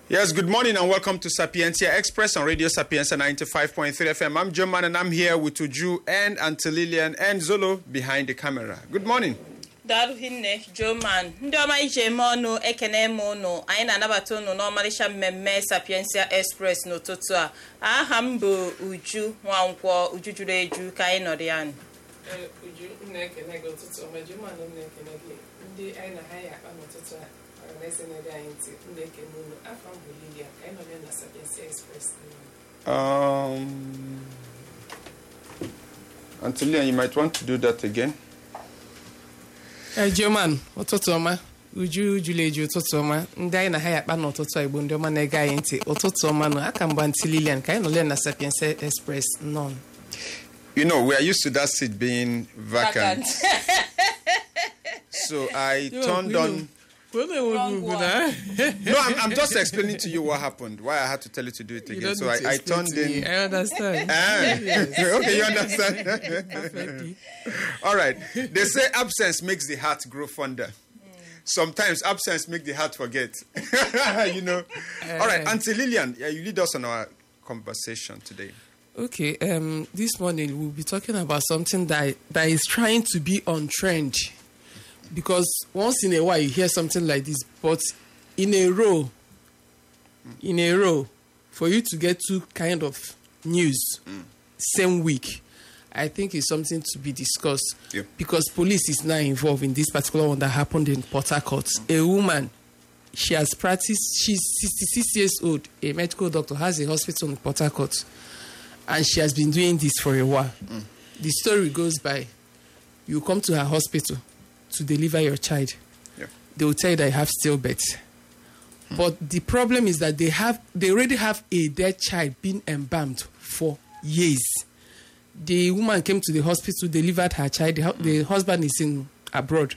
Yes, good morning and welcome to Sapientia Express on Radio Sapienza 95.3 FM. I'm Joe Man and I'm here with Uju and Auntie Lillian and Zolo behind the camera. Good morning. daalụ hinne joman ndị ọma ije eme ọnụ ekene m ụnụ anyị na-anabata ụnụ n'ọmarịcha mmemme sapiensia express n'ụtụtụ a aha m bụ uju nwankwọ uju juru eju ka anyị nọrọ ya nụ Ee, Uju m na-ekene gị ụtụtụ ọma Jumanụ m na-ekene gị ndị anyị na ha ya akpa n'ụtụtụ a mara na ese na-ege anyị ntị m na-ekene unu afọ m bụ Lilia ka anyị nọ ya na Sapiensia Express Um, Auntie Lillian, you might want to do that again. Ejoman ụtụtụ ọma uju jụrụ eju ụtụtụ ọma ndị anyị na ha ya akpa n'ụtụtụ a igbo ndị ọma na-ege anyị ntị ụtụtụ ọma nụ aka mgba ntị Lilian ka anyị nọle na Sapienza Express nọ You know, we are used to that seat being vacant. So I turned on. Wrong one. No, I'm, I'm just explaining to you what happened, why I had to tell you to do it again. So I, I turned in. I understand. Ah, okay, you understand. Perfectly. All right. They say absence makes the heart grow fonder. Sometimes absence makes the heart forget. you know. All right, Eh. Auntie Lillian, yeah, you lead us on our conversation today. Okay, um, this morning we'll be talking about something that that is trying to be on trend, because once in a while you hear something like this, but in a row, in a row, for you to get two kind of news same week, I think is something to be discussed. Yeah. Because police is now involved in this particular one that happened in Port Harcourt. A woman, she has practiced. She's 66 years old, a medical doctor, has a hospital in Port Harcourt and she has been doing this for a while. The story goes by you come to her hospital to deliver your child. Yeah. They will tell you that you have stillbirth. But the problem is that they have they already have a dead child being embalmed for years. The woman came to the hospital, delivered her child. The, hu- the husband is in abroad.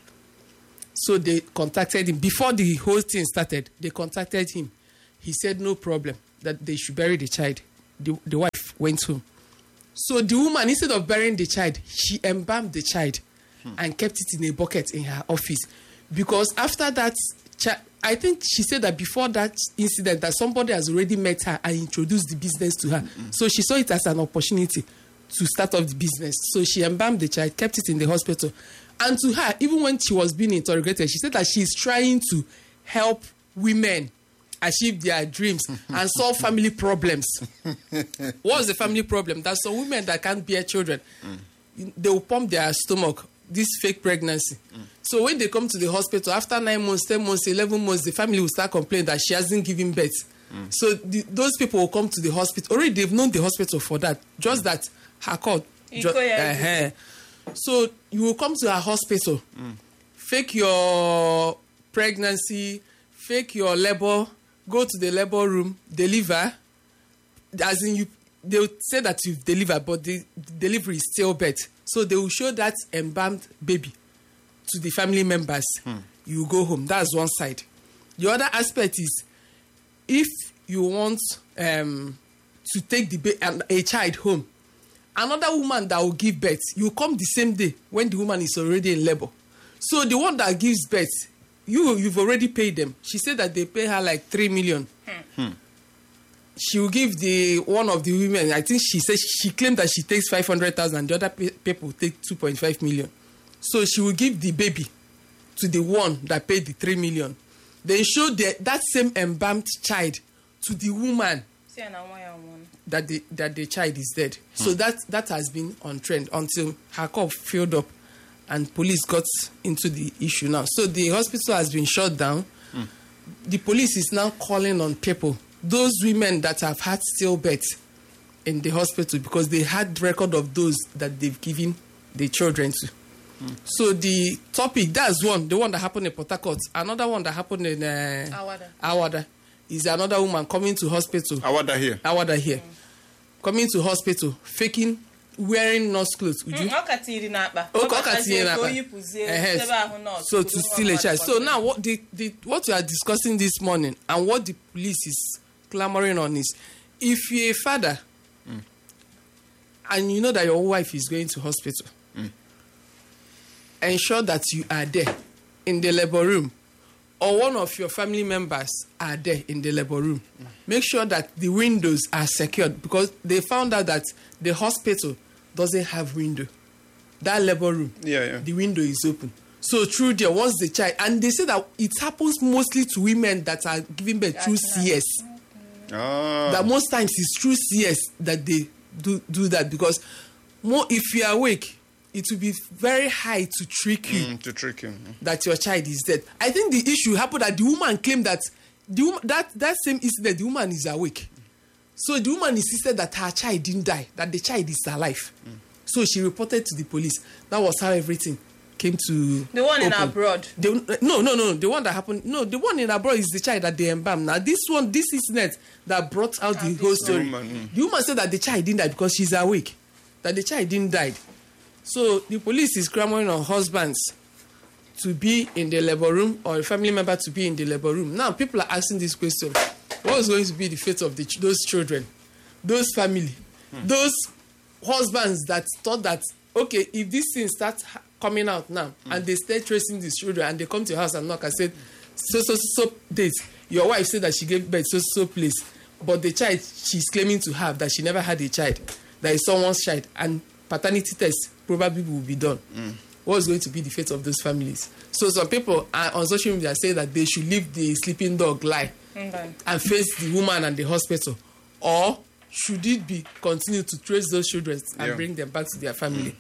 So they contacted him before the whole thing started. They contacted him. He said no problem that they should bury the child. The, the wife went home. So the woman, instead of burying the child, she embalmed the child and kept it in a bucket in her office. Because after that, chi- I think she said that before that incident, that somebody has already met her and introduced the business to her. So she saw it as an opportunity to start off the business. So she embalmed the child, kept it in the hospital. And to her, even when she was being interrogated, she said that she's trying to help women achieve their dreams and solve family problems. What's the family problem? There's some women that can't bear children. They will pump their stomach, this fake pregnancy. So when they come to the hospital, after nine months, 10 months, 11 months, the family will start complaining that she hasn't given birth. So the, those people will come to the hospital. Already they've known the hospital for that. Just that her court. ju- Iko ya Eh-heh. So you will come to her hospital, fake your pregnancy, fake your labor, go to the labor room, deliver. As in you, they will say that you've delivered, but the, the delivery is still bad. So they will show that embalmed baby to the family members. You go home. That's one side. The other aspect is if you want um, to take the ba- an- a child home, another woman that will give birth, you come the same day when the woman is already in labor. So the one that gives birth, you you've already paid them. She said that they pay her like three million. She will give the one of the women. I think she said she claimed that she takes five hundred thousand. The other pe- people take two point five million. So she will give the baby to the one that paid the three million. Then show the, that same embalmed child to the woman Si ya na nwa ya nwụrụ. that the that the child is dead. So that that has been on trend until her cup filled up, and police got into the issue now. So the hospital has been shut down. The police is now calling on people, those women that have had stillbirth in the hospital because they had record of those that they've given the children to. So the topic that's one, the one that happened in Port Harcourt. Another one that happened in uh, Awada. Awada is another woman coming to hospital. Awada here. Awada here. Coming to hospital, faking, wearing nurse clothes. Would you? Mm, ọ ka tiri n'akpa Okay, Ọ ọ ka batazie tinye ka n'akpa. o yipụzie Ehe. debe ahụ nọọsụ, So buru to nwa steal a mmadụ child. So kpọrọ. now what the, the what we are discussing this morning and what the police is clamoring on is if you're a father and you know that your wife is going to hospital, ensure that you are there in the labor room or one of your family members are there in the labor room, make sure that the windows are secured because they found out that the hospital doesn't have window. That labor room, Yeah, yeah. the window is open. So through there, once the child, and they say that it happens mostly to women that are giving birth through CS. Ah. That most times it's through CS that they do do that because more if you are awake, it will be very high to trick you Mm, to trick you. that your child is dead. I think the issue happened that the woman claimed that the woman, that that same incident the woman is awake. So the woman insisted that her child didn't die, that the child is alive. So she reported to the police. That was how everything came to The one in open. abroad. The, no, no, no. The one that happened. No, the one in abroad is the child that they embalmed. Now this one, this incident that brought out the whole story. woman, The woman said that the child didn't die because she's awake. That the child didn't die. So the police is clamoring on husbands to be in the labor room or a family member to be in the labor room. Now people are asking this question: What is going to be the fate of the, ch- those children, those family, those husbands that thought that okay, if this thing starts ha- coming out now and they start tracing these children and they come to your house and knock and said, so so so date, your wife said that she gave birth so so place, but the child she's claiming to have that she never had a child, that is someone's child, and paternity test probably will be done. What's going to be the fate of those families? So some people are on social media say that they should leave the sleeping dog lie Okay. and face the woman and the hospital or should it be continue to trace those children and Yeah. bring them back to their family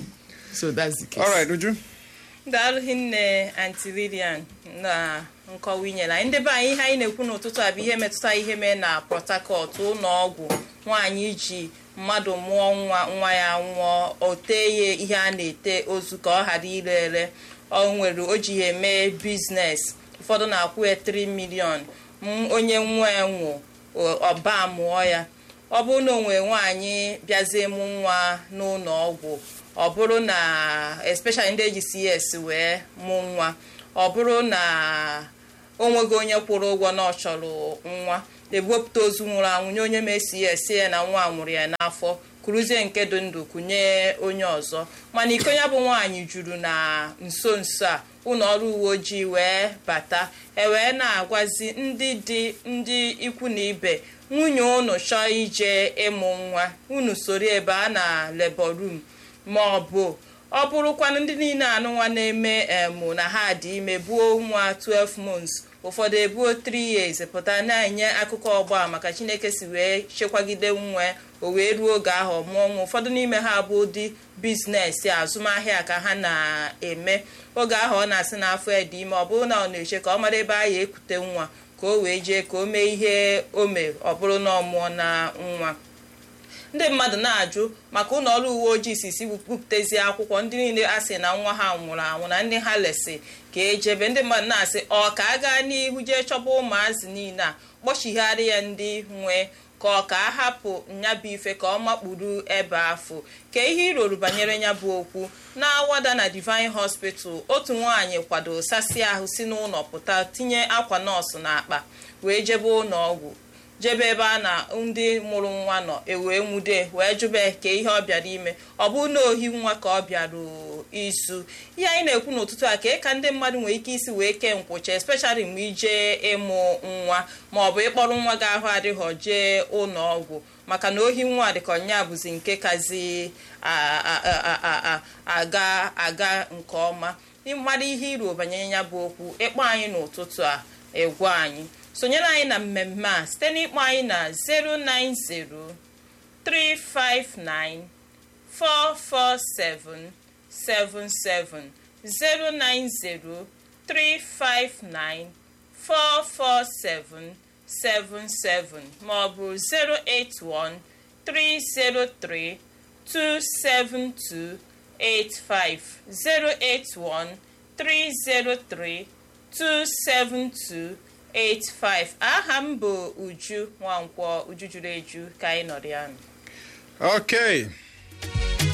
so that's the case All right, Uju. daalụ hinne anti lilian na nkọwa inyere anyị ndị be anyị ihe anyị na-ekwu n'ụtụtụ a bụ ihe metụta ihe mee na port harcourt ụlọ ọgwụ nwaanyị ji mmadụ mụọ nwa nwa ya nwụọ o tee ya ihe a na-ete ozu ka ọ ghara ire ere ọ nwere o ji ya eme biznes ụfọdụ na-akwụ ya 3 milion m onye nwa ya nwụ o- ọba mụọ ya ọ bụrụ na o nwere nwaanyị bịazie mụ nwa n'ụlọ ọgwụ ọ bụrụ na especially ndị eji cs wee mụ nwa ọ bụrụ na o nweghị onye kwụrụ ụgwọ na ọ chọrọ nwa ebupụta ozu nwụrụ anwụ nye onye ma cs ya na nwa nwụrụ ya n'afọ kuruzie nke dị ndụ kụnye onye ọzọ mana iko ya bụ nwaanyị juru na nso nso a ụlọ ọrụ uwe ojii wee bata ewee na-agwazi ndị dị ndị ikwu na ibe nwunye unu chọọ ije ịmụ nwa unu soro ebe a na labor room ma ọ bụ ọ bụrụkwanụ ndị niile anụ nwa na-eme emu na ha dị ime buo nwa 12 months ụfọdụ ebuo 3 years pụta na-enye akụkọ ọgba maka chineke si wee chekwagide nwa o wee ruo oge ahụ mụọ nwa ụfọdụ n'ime ha bụ ụdị biznes azụmahịa ka ha na-eme oge ahụ ọ na-asị n'afọ ya dị ime ọ bụrụ na ọ na-eche ka ọ mara ebe a ya ekute nwa ka o wee jee ka o mee ihe o mere ọ bụrụ na ọ mụọ na nwa ndị mmadụ na-ajụ maka ụlọ ọrụ uwe ojii si si bupụtezie akwụkwọ ndị niile a sị na nwa ha nwụrụ anwụ na ndị ha lesi ka ejebe ndị mmadụ na-asị ọ ka a gaa n'ihu jee chọba ụmụazị niile a kpọchigharị ya ndị nwe ka ọ ka a hapụ nyabụ ife ka ọ makpuru ebe afọ ka ihe iroro banyere ya bụ okwu na-awada na divine hospital otu nwaanyị kwado sasị ahụ si n'ụlọ pụta tinye akwa nọọsụ n'akpa wee jebe ụlọ ọgwụ jebe ebe a na ndị mụrụ nwa nọ ewee nwude wee jụbe ka ihe ọ bịara ime ọ bụ na ohi nwa ka ọ bịara isu ihe anyị na-ekwu n'ụtụtụ a ka ka ndị mmadụ nwere ike isi wee kee nkwụcha especially mgbe ije ịmụ nwa ma ọ bụ ịkpọrọ nwa gị ahụ adịghọ jee ụlọ ọgwụ maka na ohi nwa dịka ọnya bụzi nke kazi a- a- a- a- a- aga aga nke ọma mmadụ ihe iru banyere ya bụ okwu ịkpọ anyị n'ụtụtụ a egwu anyị sonyere anyị na mmemme a site n'ịkpọ anyị na 090 359 447 77 090 359 447 77 maọbụ 081 303 272 85 081 303 272 85 aha m bụ uju nwankwọ uju juru eju ka anyị nọrọ ya nụ Okay.